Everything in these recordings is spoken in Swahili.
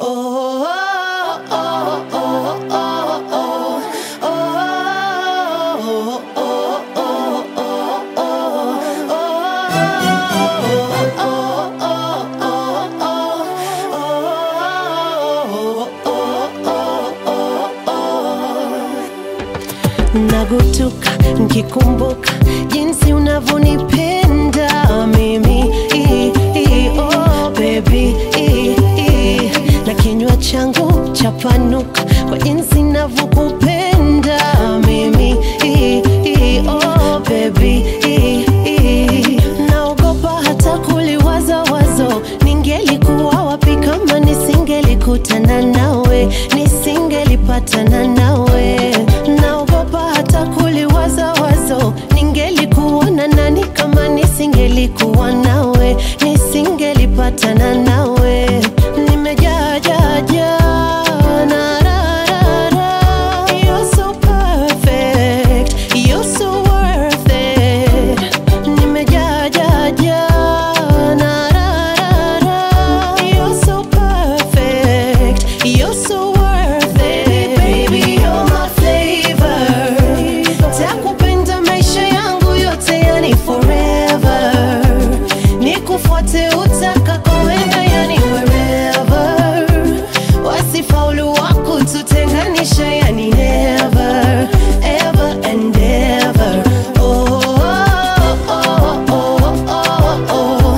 nagutuka nkikumbuka jinsi unavyonipenda mimi I, I, oh, baby I, I. na kinywa changu chapanuka kwa jinsi navyokupenda mimi I, I, oh, baby I, I. naogopa hata kuliwaza wazo ningelikuwa wapi kama nisingelikutana nawe nisingelipatana nawe naogopa hata kuliwaza wazo ningelikuwa na nani kama nisingelikuwa nawe nisingelipatana nawe nimejaa jaa jaa na ra ra ra you're so perfect you're so worth it nimejaa jaa jaa na ra ra ra you're so perfect you're so worth it baby you're my flavor takupenda maisha yangu yote yani forever nikufuate utakakoenda yani wherever wasifaulu wako tutenganisha yani never ever and ever oh, oh, oh, oh, oh, oh.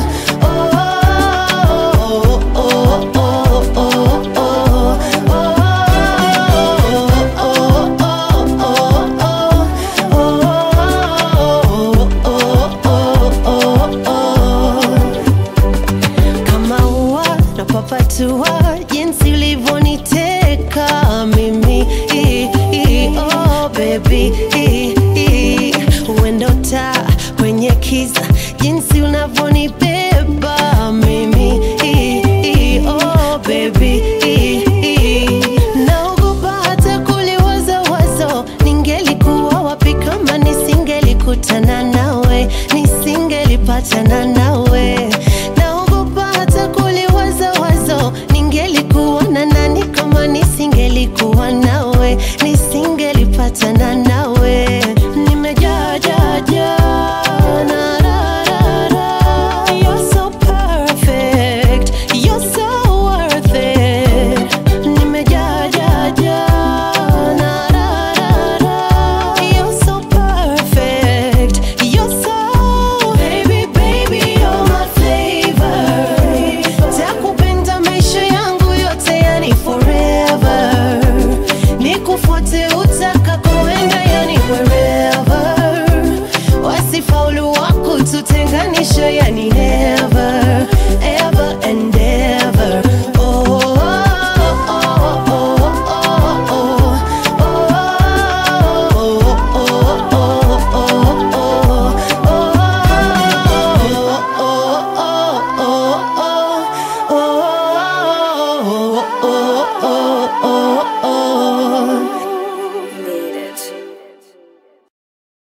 kama ua napapatua jinsi ulivyoniteka mimi I, I, oh baby I, I. uendo taa kwenye kiza jinsi unavyonibeba mimi I, I, oh baby I, I. naogopa hata kuliwaza wazo ningelikuwa wapi kama nisingelikutana nawe nisingelipatana nawe naogopa hata kuliwaza wazo ningelikuwa na nani kama nisingelikuwa nawe nisingelipatana nawe nimejaa jaa jaa na ra ra ra you're so perfect you're so worth it nimejaa jaa jaa na ra ra ra you're so perfect you're so baby baby you're my flavor takupenda maisha yangu yote yani forever nikufuate utakakoenda yani wherever wasifaulu wako tutenganisha yani never